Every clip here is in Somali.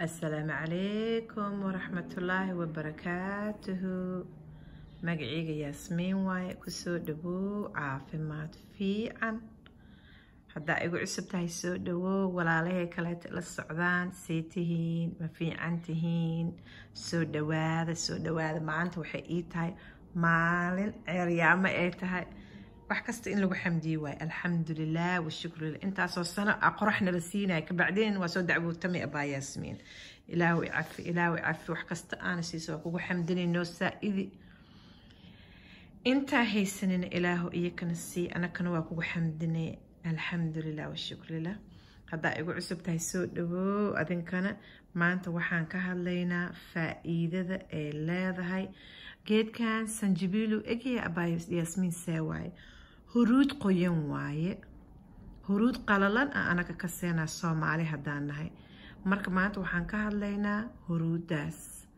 asalaamu calaykum waraxmatullaahi wabarakaatuhu magaceyga yaasmiin waaye kusoo dhawow caafimaad fiican haddaa igu cusub tahay soo dhawow walaalahay kaleeta la socdaan see tihiin ma fiican tihiin soo dhawaada soo dhawaada maanta waxay ii tahay maalin ceeryaamo ay tahay wax kasta in lagu xamdiye waaye alxamdulilah washukrulilah intaasoo sano a qoraxna la siinaya kabacdeen waa soo dacwootami abaa yaasmiin ilaahu cafi ilaahu cafi wax kasta aana siiso waa kugu xamdinayno saa-idi intaa haysanina ilaahu iyakana sii anakana waa kugu xamdinay alxamdulilah washukrulilah haddaa igu cusub tahay soo dhawow adinkana maanta waxaan ka hadlaynaa faa-iidada ay leedahay geedkan sanjabiilu egya abaa yaasmiin see waaye huruud qoyan waaye huruud qalalan a anaga ka seenaa soomaali haddaan nahay marka maanta waxaan ka hadlaynaa huruudaas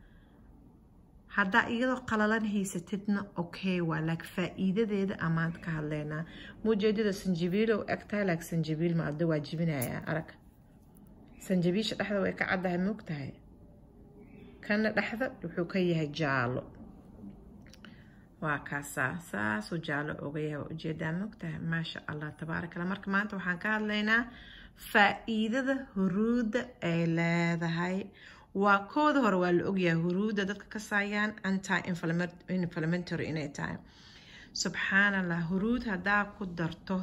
haddaa iyadoo qalalan haysatidna okay waa laak faa-iidadeeda a maanta ka hadlaynaa mujeedada sanjabiilo eg tahay laak sanjabiil ma ada waa jibinayaa arag sanjabiisha dhexda way ka caddahay moog tahay kana dhexda wuxuu ka yahay jaalo waa kaasaa saasuu jaalo oga yahay waa ujeedaa mogtahay maasha allah tabaarakallah marka maanta waxaan ka hadlaynaa faa-iidada huruudda ay leedahay waa kooda hore waa la ogyahay huruudda dadka ka saayaan anti inflamentary inay tahay subxaan allah huruud haddaa ku darto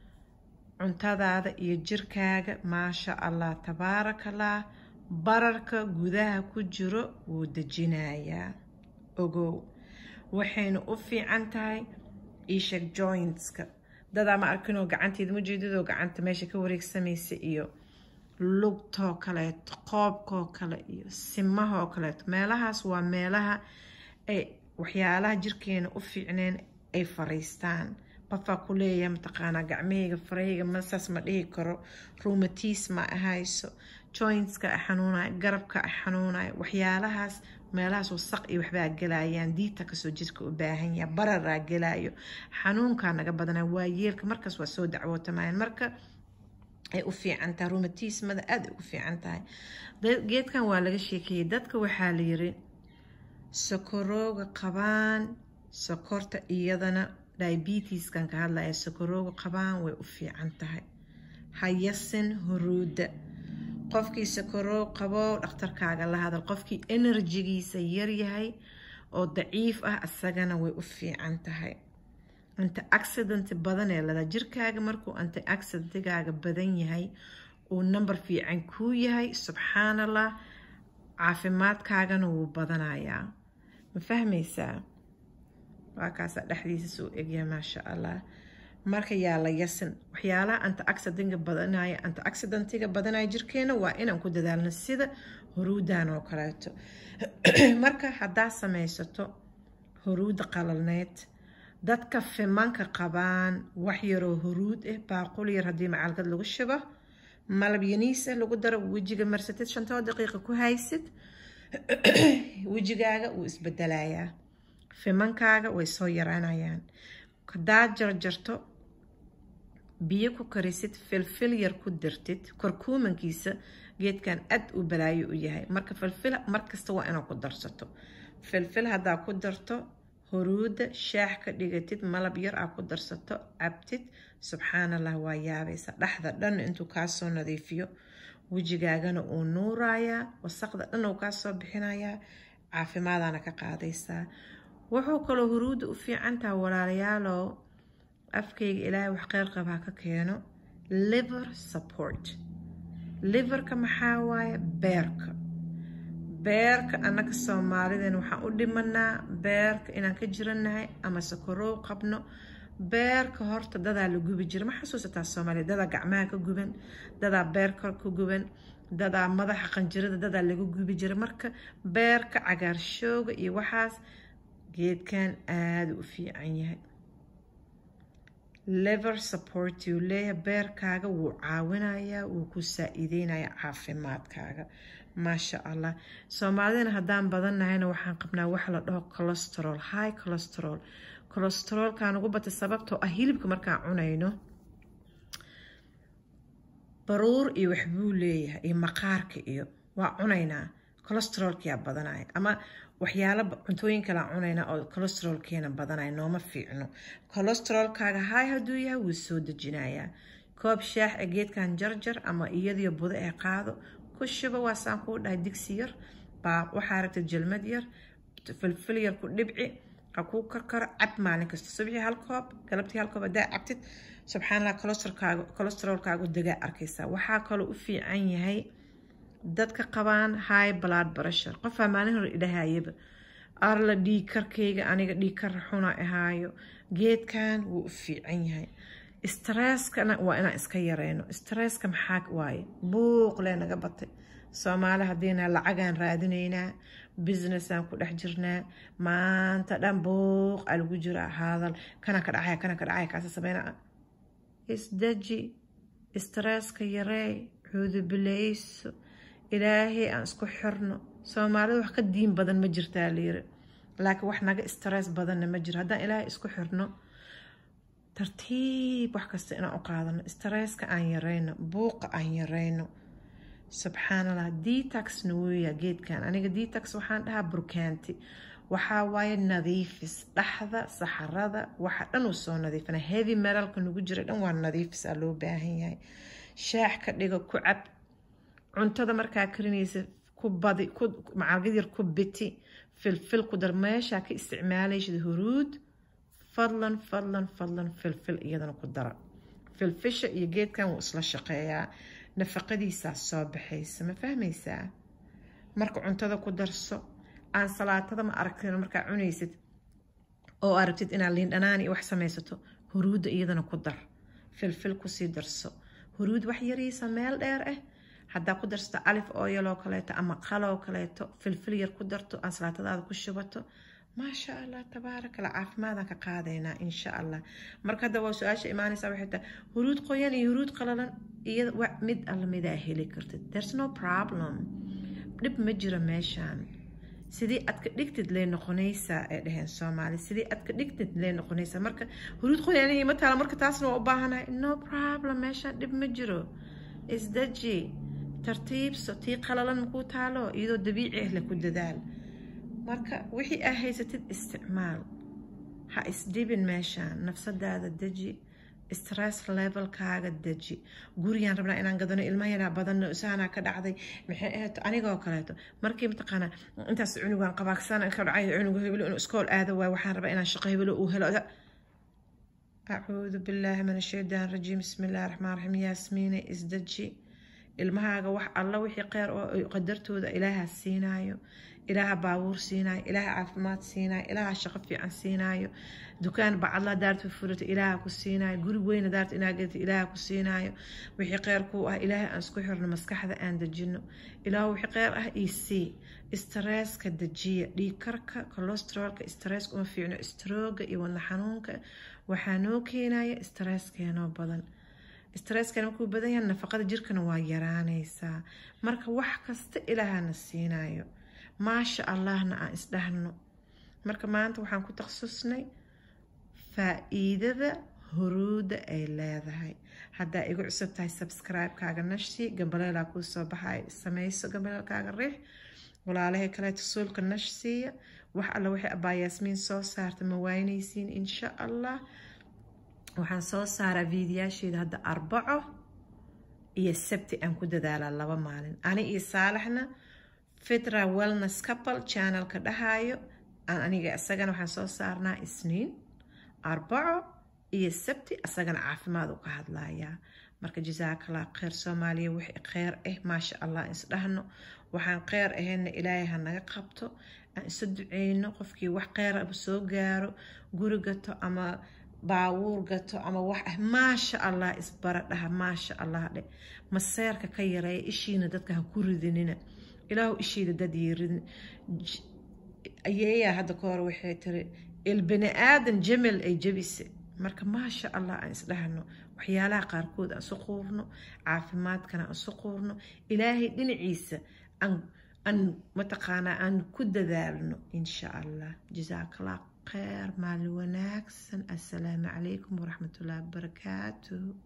cuntadaada iyo jirkaaga maasha allah tabaarakallah bararka gudaha ku jiro wuu dejinayaa ogow waxayna u fiican tahay isheg jointska dadaa ma arkinoo gacanteeda majeedadoo gacanta meesha ka wareegsamaysa iyo lugtoo kaleeto qoobkoo kale iyo simahoo kaleeto meelahaas waa meelaha ay waxyaalaha jirkeena u fiicneen ay fariistaan qofaa ku leeyahay mataqaanaa gacmahayga farahayga masaas ma dhihi karo rumatis ma ahayso jointska a xanuunayo garabka a xanuunayo waxyaalahaas meelahaas wasaq iyo waxbaa gelayaan diita kasoo jirka u baahan yaha bararaa gelaayo xanuunkaa naga badana waa yeelka markaas waa soo dacwootamayaan marka ay u fiican tahay rumatismada aada ugu fiican tahay geedkan waa laga sheekeeyey dadka waxaa la yiri sokorooga qabaan sokorta iyadana diabeteskan ka hadlaya sokorooga qabaan way u fiican tahay hayasin huruudda qofkii sakaroo qabo dhakhtarkaaga la hadal qofkii enerjigiisa yaryahay oo daciif ah isagana way u fiican tahay anti accident badan ee lada jirkaaga markuu anti accidentigaaga badan yahay uu number fiican kuu yahay subxaan allah caafimaadkaagana wuu badanayaa ma fahmaysaa waa kaasaa dhexdiisa soo egyahay maasha allah marka yaa la yasin waxyaalaha anta accidentiga badanaya anta accidentiga badanaya jirkeena waa inaan ku dadaalno sida huruudan oo kaleeto marka haddaa samaysato huruudda qalalneed dadka fimanka qabaan wax yaroo huruud ah baaqul yar haddii macalgad lagu shubo malab yaniisa lagu daro wejiga marsatid shantoo daqiiqa ku haysid wejigaaga wuu isbedelayaa fimankaaga way soo yaraanayaan hadaa jarjarto biyo ku karisid filfil yar ku dirtid korkuumankiisa geedkan aad u balaayo u yahay marka filfil markasta waa inaad ku darsato filfil haddaa ku darto huruudda shaax ka dhigatid malab yar aa ku darsato cabtid subxaan allah waa yaabaysa dhexda dhan intuu kaasoo nadiifiyo wejigaagana uu nuurayaa wasaqda dhan uu kaasoo bixinayaa caafimaadaana ka qaadaysaa wuxuu kaloo huruudda u fiican taha walaalayaalow afkayga ilaahay wax qeyr qabaa ka keeno liver support liverka maxaa waaye beerka beerka annaga soomaalidan waxaan u dhimanaa beerka inaan ka jirannahay ama sakorow qabno beerka horta dadaa la gubi jira ma xasuusataa soomaaliya dadaa gacmaha ka guban dadaa beerka ka guban dadaa madaxa qanjirada dadaa laga gubi jira marka beerka cagaarshooga iyo waxaas geedkan aada u fiican yahay lever support uu leeyahay beerkaaga wuu caawinayaa wuu ku saa-ideynayaa caafimaadkaaga maasha allah soomaalidana haddaan badannahayna waxaan qabnaa waxa la dhaho colosterol high colosterol colosterolkaan ugu batay sababtoo ah hilibka markaan cunayno baruur iyo waxbuu leeyahay iyo maqaarka iyo waa cunaynaa colostrolkia badanaya ama waxyaalo cuntooyin kalean cunaynaa oo colostrolkeena badanaya nooma fiicno colostrolkaaga haay hadduu yahay wuu soo dejinayaa koob shaax ee geedkan jarjar ama iyadiyo budo ee qaado ku shuba waasaan kuu dhahay digsi yar baa waxaa aragta jalmad yar filfil yar ku dhibci ha kuu karkaro cab maalin kasta subxii hal koob galabtii hal koob haddaa cabtid subxaanallah colostrolkaaga colostrolkaagu degaa arkaysaa waxaa kaloo u fiican yahay dadka qabaan high blood pressure qofaa maalin hore idhahayaba arla dhiig karkayga aniga dhiig kar xuna ahaayo geedkan wuu u fiican yahay stresskana waa inaan iska yareyno stresska maxaa waaye buuq lee naga batay soomaali haddiina lacagaan raadinaynaa businessaan ku dhex jirnaa maanta dhan buuq aa lagu jiraa hadal kana ka dhacaya kana ka dhacaya kaasa sameynaa isdaji stresska yarey cuudubileyso ilaahay aan isku xirno soomaalida wax ka diin badan ma jirtaa layiri laakiin wax naga stress badanna ma jiro haddaan ilaahay isku xirno tartiib wax kasta inaan u qaadano stresska aan yareyno buuqa aan yareyno subxaanallah detaxna weeya geedkan aniga detax waxaan dhahaa burkaanti waxaa waaye nadiifis dhaxda saxarada waxa dhan uu soo nadiifina heavy meralka nagu jira dhan waa nadiifis aa loo baahan yahay shaax ka dhigo ku cab cuntada markaa karinaysa ku badi macalgad yar ku biti filfil ku dar meeshaa ka isticmaalayshid huruud fadlan fadlan fadlan filfil iyadana ku dara filfisha iyo geedkan wuu isla shaqeeyaa nafaqadiisaa soo baxaysa ma fahmaysaa marka cuntada ku darso aan salaatada ma aragtin markaa cunaysid oo aragtid inaad liindhanaan iyo wax samaysato huruudda iyadana ku dar filfil kusii darso huruud wax yariisa meel dheer ah haddaa ku darsato alif oyal oo kaleeto ama qaloo kaleeto filfil yar ku darto aan salaatadaada ku shubato maasha allah tabaarakala caafimaadaan ka qaadaynaa insha allah marka hadda waa su-aasha imaanaysa waxay tahay huruud qoyan iyo huruud qalalan iyada wa mid alla midaa heli kartid there's no problem dhib ma jiro meeshaan sidii aad ka dhigtid lee noqonaysaa ay dhaheen soomaali sidii aad ka dhigtid lee noqonaysaa marka huruud qoyaanihi ma taala marka taasna waa u baahanahay no problem meeshaan dhib ma jiro isdaji tartiibso tii qalalan makuu taalo iyadoo dabiici ah le ku dadaal marka wixii aa haysatid isticmaal ha isdhibin meeshaan nafsadaada deji stress levelkaaga deji gurigaan rabnaa inaan gadano ilmaha yaraa badanno isaanaa ka dhacday maxay ahayd anigoo kaleeto markii mataqaana intaas cunugaan qabaaqsan ka dhacay cunuga hebelo inuu iskool aado waay waxaan rabaa inaan shaqo hebelo uu helo acuudu billaahi min ashaytaan rajiim bismi illaahi raxmaan raxiim yaasmiine isdeji ilmahaaga wax alla wixii qeyr oo qadartooda ilaaha siinaayo ilaaha baabuur siinaayo ilaaha caafimaad siinaayo ilaaha shaqo fiican siinaayo dukaan bacadla daarta furato ilaaha ku siinaayo guri weyna daarta inaa gelta ilaaha ku siinaayo wixii qeyr kuu ah ilaaha aan isku xirno maskaxda aan dejino ilaah wixii qeyr ah ii sii stresska dejiya dhiigkarka colostrolka stresska uma fiicno strooga iyo wadna xanuunka waxaa noo keenaya stresskeenoo badan stresskan markuu badan yahay nafaqada jirkana waa yaraanaysaa marka wax kasta ilaahana siinayo maasha allahna aan isdhahno marka maanta waxaan ku takhasusnay faa-iidada huruudda ay leedahay haddaa igu cusub tahay subscribe-kaaga nashi gambaleelaa kuu soo baxay samayso gambaleelkaaga riix walaalahay kaleeto suulka nash siiya wax alla waxay abaa yaasmiin soo saarta ma waynaysiin insha allah waxaan soo saaraa fiidiyaasheeda hadda arbaco iyo sabti aan ku dadaalaa laba maalin ani iyo saalaxna fitra wellness couple channelka dhahaayo aan aniga isagana waxaan soo saarnaa isniin arbaco iyo sabti isagana caafimaad u ka hadlayaa marka jasaakallah kheyr soomaaliya wixii kheyr ah maasha allah isdhahno waxaan kheyr ahayna ilaahay ha naga qabto aan isu duceyno qofkii wax kheyra soo gaaro guri gato ama baawuur gato ama wax ah maasha allah isbara dhaha maasha allah dhe maseerka ka yareeya ishiina dadka ha ku ridinina ilaahu ishiida dad yeeridin ayeeyaa hadda ka hor waxay tiri ilbini aadan jamel ay jabise marka maasha allah aan isdhahno waxyaalaha qaarkood aan isu quurno caafimaadkana aan isu quurno ilaahay dhinaciisa aan aan mataqaanaa aan ku dadaalno insha allah jasaakallah خير مع الوناكسن السلام عليكم ورحمة الله وبركاته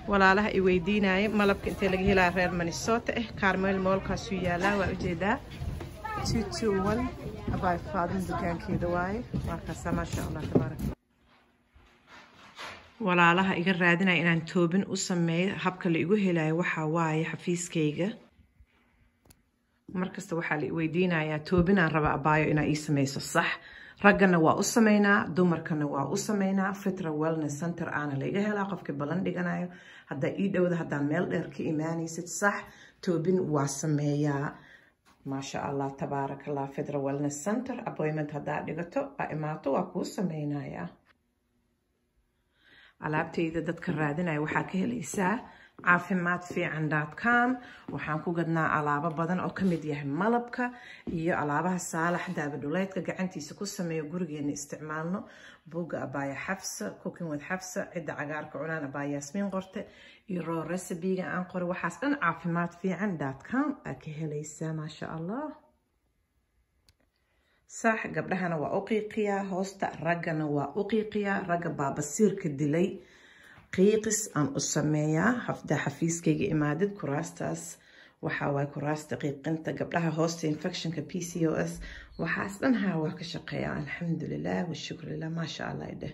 walaalaha i weydiinaya malabka intee laga helaya reer minnesota ah carmel moolkaasuu yaalaa waa ujeedaa abay faadin dukaankeeda waaye markaasa maasha allah tabaarak walaalaha iga raadinaya inaan toobin u sameeyo habka la igu helayo waxaa waaye xafiiskayga markasta waxaa la weydiinayaa toobinaan raba abaayo inaa ii sameyso sax raggana waa u sameynaa dumarkana waa u sameynaa fitra wellness center aana laiga helaa qofkii ballan dhiganayo haddaa ii dhowda haddaan meel dheer ka imaanaysid sax toobin waa sameeyaa maasha allah tabaarak allah fitra wellness center appointment haddaa dhigato aa imaato waa kuu sameynayaa alaabtayda dadka raadinaya waxaa ka helaysaa caafimaad fiican com waxaan ku gadnaa alaabo badan oo kamid yahay malabka iyo alaabaha saalax daabadhuleydka gacantiisa ku sameeyo gurigeena isticmaalno buugga abaaya xafsa cooking with xafsa cidda cagaarka cunaan abaaya yaasmiin qorte iyo roo recibiga aan qoray waxaas dhan caafimaad fiican com aa ka helaysaa maasha allah sax gabdhahana waa u qiiqiyaa hoosta raggana waa u qiiqiyaa ragga baabasiirka dilay qiiqis aan u sameeyaa hafda xafiiskayga imaadid kuraastaas waxaa waay kuraasta qiiqinta gabdhaha hoosta infectionka p c o s waxaas dhan haa waa ka shaqeeyaa alxamdulilah washukrilah maasha allah idheh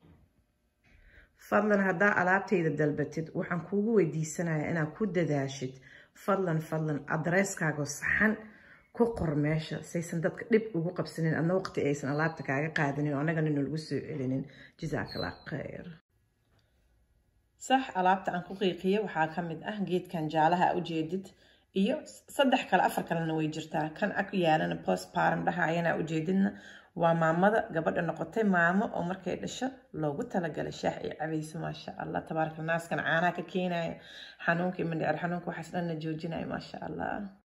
fadlan haddaa alaabtayda dalbatid waxaan kuugu weydiisanayaa inaad ku dadaashid fadlan fadlan adreeskaago saxan ku qor meesha saysan dadka dhib ugu qabsanin adna waqti aysan alaabta kaaga qaadanin oo annagana nalagu soo celinin jazaakalla khayr sax alaabta aan ku qiiqiya waxaa ka mid ah geedkan jaalaha a ujeedid iyo saddex kale afar kalena way jirtaa kan ag yaalana postparm dhaha ayana ujeedidna waa maamada gabadha noqotay maamo oo markay dhasho loogu talagalay shaax iyo cabayso maasha allah tabaaraka naaskan caanaha ka keenaya xanuunka iyo mandhicir xanuunka waxaas dhanna joojinaya maasha allah